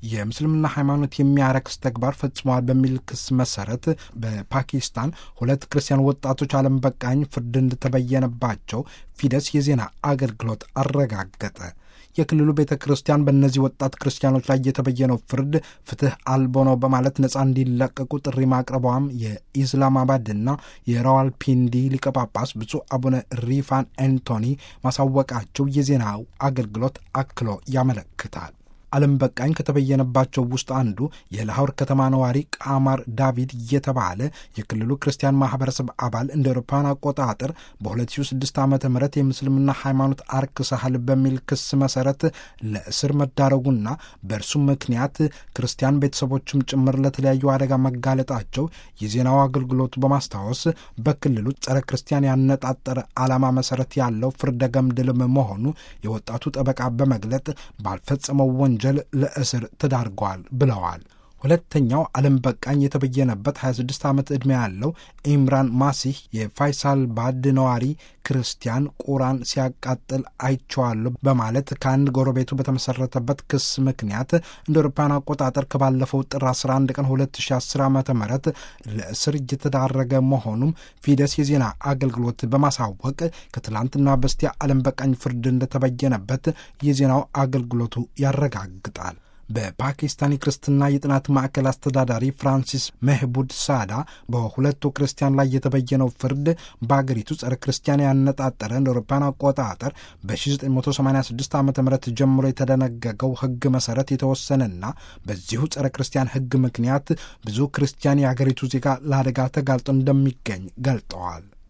የምስልምና ሃይማኖት የሚያረክስ ተግባር ፈጽመዋል በሚል ክስ መሰረት በፓኪስታን ሁለት ክርስቲያን ወጣቶች ዓለም በቃኝ ፍርድ እንደተበየነባቸው ፊደስ የዜና አገልግሎት አረጋገጠ። የክልሉ ቤተ ክርስቲያን በእነዚህ ወጣት ክርስቲያኖች ላይ የተበየነው ፍርድ ፍትህ አልቦ ነው በማለት ነፃ እንዲለቀቁ ጥሪ ማቅረቧም የኢስላማባድና የራዋልፒንዲ ሊቀ ጳጳስ ብፁዕ አቡነ ሪፋን ኤንቶኒ ማሳወቃቸው የዜናው አገልግሎት አክሎ ያመለክታል። ዓለም በቃኝ ከተበየነባቸው ውስጥ አንዱ የላሆር ከተማ ነዋሪ ቃማር ዳቪድ የተባለ የክልሉ ክርስቲያን ማህበረሰብ አባል እንደ አውሮፓውያን አቆጣጠር በ2006 ዓ ም የምስልምና ሃይማኖት አርክሰሃል በሚል ክስ መሰረት ለእስር መዳረጉና በእርሱ ምክንያት ክርስቲያን ቤተሰቦችም ጭምር ለተለያዩ አደጋ መጋለጣቸው የዜናው አገልግሎቱ በማስታወስ በክልሉ ጸረ ክርስቲያን ያነጣጠረ ዓላማ መሰረት ያለው ፍርደ ገምድልም መሆኑ የወጣቱ ጠበቃ በመግለጥ ባልፈጸመው ወንጀል ለእስር ተዳርገዋል ብለዋል። ሁለተኛው ዓለም በቃኝ የተበየነበት 26 ዓመት ዕድሜ ያለው ኢምራን ማሲህ የፋይሳል ባድ ነዋሪ ክርስቲያን ቁራን ሲያቃጥል አይቼዋለሁ በማለት ከአንድ ጎረቤቱ በተመሰረተበት ክስ ምክንያት እንደ አውሮፓውያን አቆጣጠር ከባለፈው ጥር 11 ቀን 2010 ዓ ም ለእስር እየተዳረገ መሆኑም ፊደስ የዜና አገልግሎት በማሳወቅ ከትላንትና በስቲያ ዓለም በቃኝ ፍርድ እንደተበየነበት የዜናው አገልግሎቱ ያረጋግጣል። በፓኪስታን የክርስትና የጥናት ማዕከል አስተዳዳሪ ፍራንሲስ መህቡድ ሳዳ በሁለቱ ክርስቲያን ላይ የተበየነው ፍርድ በአገሪቱ ጸረ ክርስቲያን ያነጣጠረ እንደ አውሮፓውያን አቆጣጠር በ1986 ዓ ም ጀምሮ የተደነገገው ሕግ መሰረት የተወሰነና በዚሁ ጸረ ክርስቲያን ሕግ ምክንያት ብዙ ክርስቲያን የአገሪቱ ዜጋ ለአደጋ ተጋልጦ እንደሚገኝ ገልጠዋል።